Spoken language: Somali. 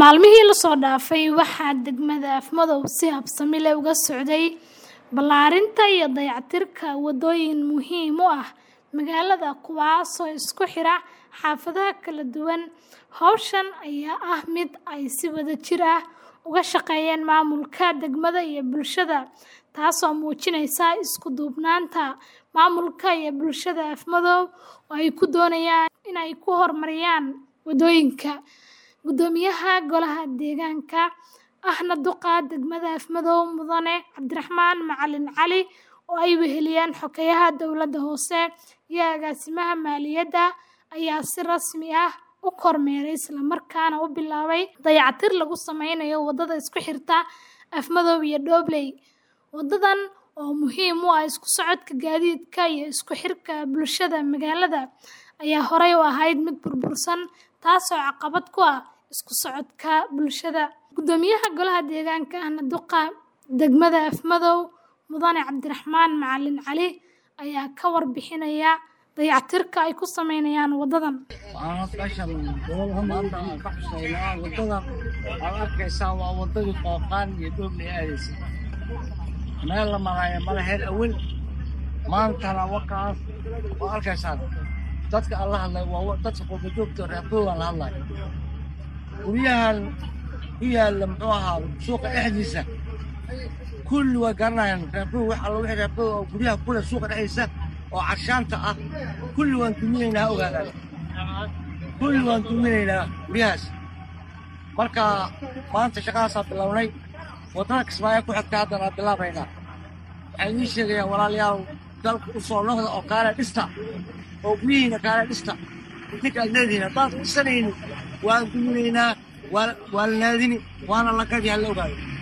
Maalmihii la soo dhaafay waxaa degmada Afmadow si habsami leh uga socday ballaarinta iyo dayactirka waddooyin muhiim u ah magaalada kuwaasoo isku xira xaafadaha kala duwan. Hawshan ayaa ah mid ay si wadajir ah uga shaqeeyaan maamulka degmada iyo bulshada, taasoo muujinaysa isku duubnaanta maamulka iyo bulshada Afmadow oo ay ku doonayaan in ay ku horumariyaan waddooyinka. Guddoomiyaha Golaha Deegaanka ahna duqa degmada Afmadow Mudane Cabdiraxmaan Macalin Cali oo ay weheliyaan xogayaha dowladda hoose iyo agaasimaha maaliyadda ayaa si rasmi ah u kormeeray isla markaana u bilaabay dayactir lagu sameynayo waddada isku xirta Afmadow iyo Doobley. Waddadan oo muhiim u ah isku socodka gaadiidka iyo isku xirka bulshada magaalada ayaa horey u ahayd mid burbursan, taasoo caqabad ku ah isku socodka bulshada. Guddoomiyaha Golaha Deegaanka ahna duqa degmada Afmadow Mudane Cabdiraxmaan Macalin Cali ayaa ka warbixinaya dayactirka ay ku sameynayaan waddadan. meeshan maanta aan ka xuseynaa waddadan aad arkaysaa waa waddadii qooqaan iyo doobley aadaysa meel la maraayo ma lahayn awal maantana wakaas waa arkaysaan dadka aan la hadlay waa dadka qurbajoogta reerkoogaan la hadlayo guryahan ku yaalla muxuu ahaa suuqa dhexdiisa kulli way garanayaan reerkoog wax alla wixii reerkoog oo guryaha kule suuqa dhexdiisa oo carshaanta ah kulli waan duminaynaa ogaadaan kulli waan duminaynaa guryahaas marka maanta shaqadaasaa bilownay waddada kismaayo ku xigta haddana bilaabaynaa waxay idiin sheegayaan walaalayaal dalka u soo noqda oo kaale dhista oo guryihiina kaale dhista idinka aad leedihiin haddaad dhisanaynin waan duminaynaa waa la naadini waana la gadi ha la ogaado